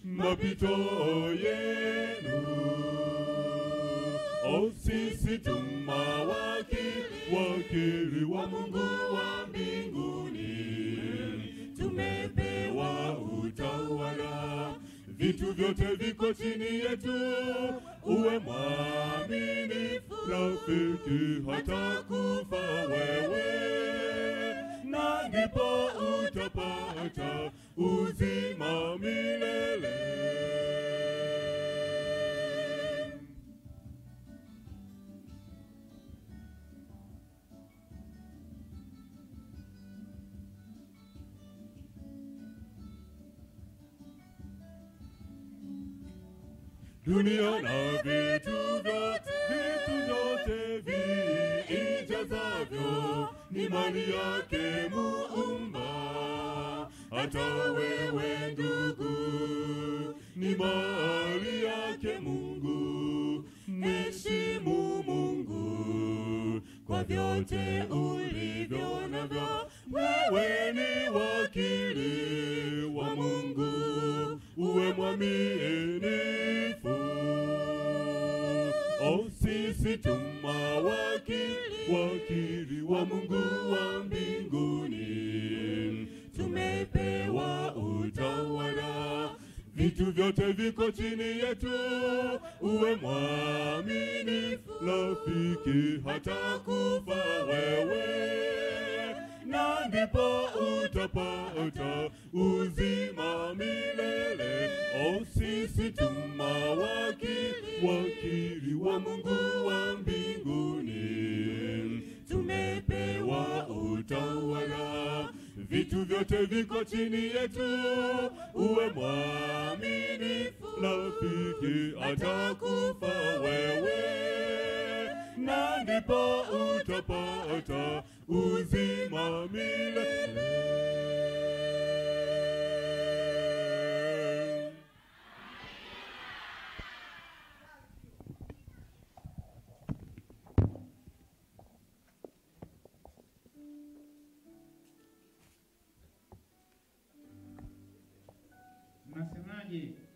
mapito yenu. O sisi tu mawakili, wakili wa Mungu wa mbinguni, tumepewa utawala, vitu vyote viko chini yetu. Uwe mwaminifu rafiki, hata kufa wewe, na ndipo utapata uzima milele. dunia na vitu vyote, vitu vyote viijazavyo ni mali yake Muumba. Hata wewe ndugu, ni mali yake Mungu. Mheshimu Mungu kwa vyote ulivyo navyo. Wewe ni wakili wa Mungu, uwe mwaminifu. O sisi tu mawakili, wakili wa Mungu wa mbinguni, tumepewa utawala, vitu vyote viko chini yetu. Uwe mwaminifu rafiki, hata kufa wewe, na ndipo utapata uzima milele. O sisi tu mawakili, wakili wa Mungu wa mbinguni, tumepewa utawala, vitu vyote viko chini yetu. Uwe mwaminifu rafiki, hata kufa wewe, na ndipo utapata uzima milele. Mnasemaje?